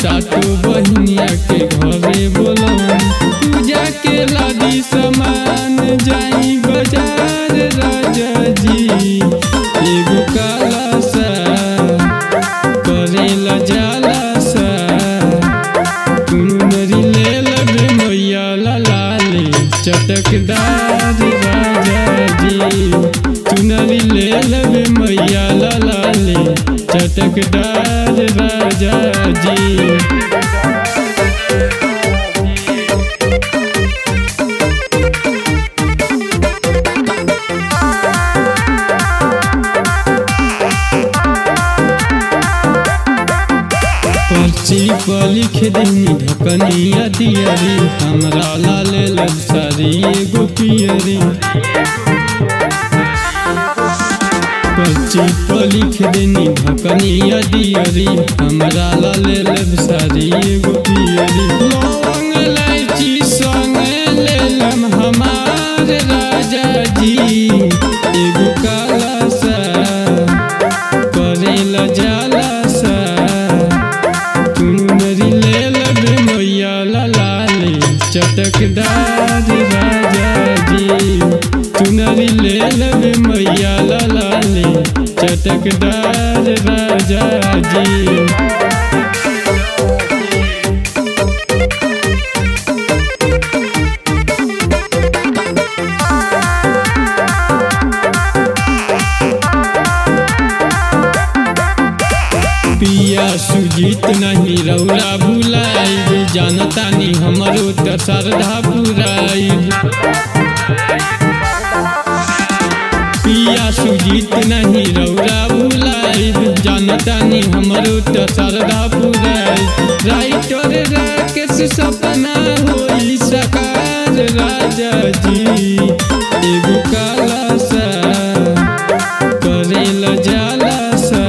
सातो बहिनिया के घरे बोलवन पूजा के लादी सामान जाई बाजार राजा जी एगो काला सा करेला जाला सा कुनरी ले लबे मैया लाले चटकदार राजा जी चुनरी ले लबे मैया लाले चटकदार राजा जी पर्ची पर लिख दही ढकनिया दियरी हमरा लाल लबसारी एगो पियरी पर्ची पर लिख देनी ढकनिया दियरी हमरा लाल लबसारी एगो पियरी लौंग इलायची संग लेलम हमार राजा जी एगो काला सा करेला जाला सा कुनरी ले लबे मैया लाले चटकदार राजा जी चुनरी ले लबे मैया लाले चटकदार राजा जी पिया सुजीत नहीं रौला भुलाई जानता नहीं हमरो त श्रद्धा पुराई पिया सुजीत नहीं रौला भुलाई जानता नहीं हमरो त श्रद्धा पुराई राइटर राकेश सपना होई सकार राजा जी एगो काला सा करेला जाला सा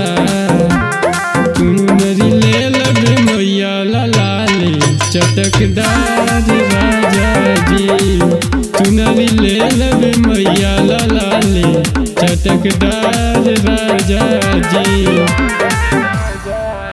कुनरी ले लबे मैया लाले चटकदार राजा जी चुनरी ले लबे मैया लाले चटकदार राजा जी